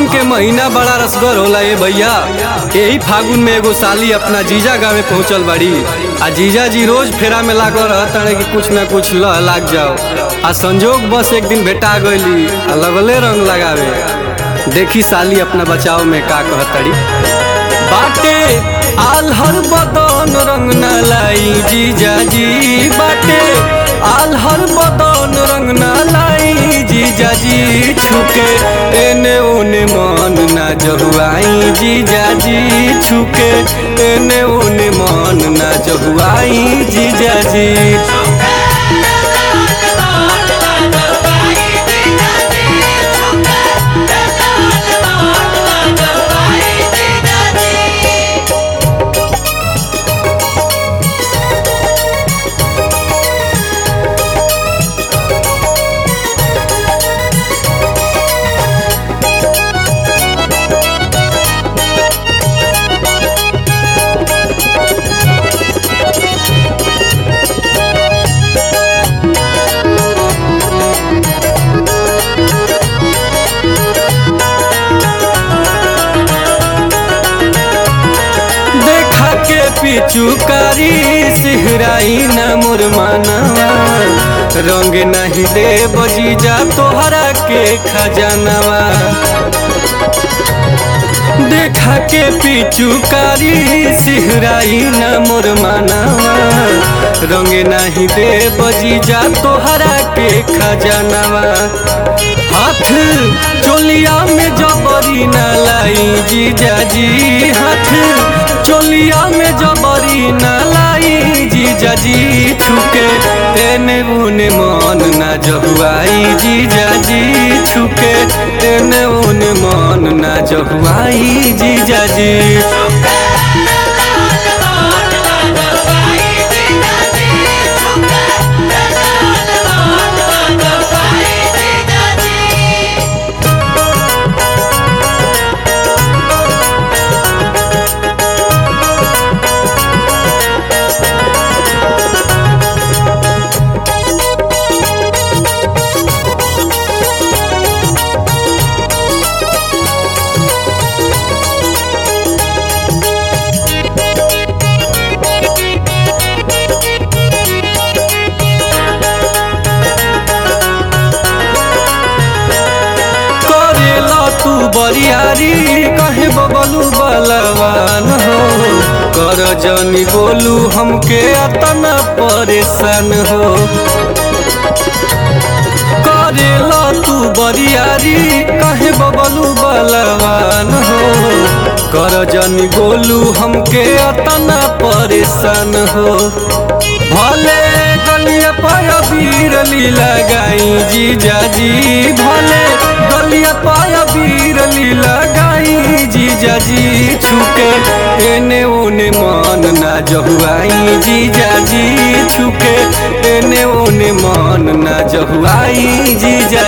फागुन के महीना बड़ा रसगर होला ए भैया यही फागुन में एगो साली अपना जीजा गाँव पहुंचल बाड़ी आ जीजा जी रोज फेरा में लागल रहताड़े कि कुछ ना कुछ लह लाग जाओ आ संजोग बस एक दिन भेटा गईली आ लगले रंग लगावे देखी साली अपना बचाव में का कहतड़ी बाटे आल्हर बदन रंग न लाई जीजा जी बाटे आल्हर बदन रंग न लाई जीजा जी छुके एने ओने मन ना जहुआई जीजा जी छुके एने ओने मन ना जहुआई जीजा जी देखा के पिचुकारी सिहराई न मोर मानवा रंग नहीं दे बजीजा तोहरा के खजानवा देखा के पिचुकारी सिहराई न मोर मानवा रंग नहीं दे बजीजा तोहरा के खजानवा हाथ चोलिया में जबरी न लाई जीजा जी हाथ चोलिया में जबरी न लाई जीजा जी छुके तेने उने मन ना जहुआई जीजा जी छुके तेने उने मन ना जहुआई जीजा जी करेला तू बरियारी कहे बबलू बलवान हो कर जनी बोलू हमके अतना परेशान हो करेला तू बरियारी कहे बबलू बलवान हो कर जनी बोलू हमके अतना परेशान हो भले गलिया पाया बीरली लगाई जीजा जी भले गलिया पाया बीरली लगाई जीजा जी छुके एने ओने मन ना जहुआई जीजा जी छुके एने ओने मन ना जहुआई जीजा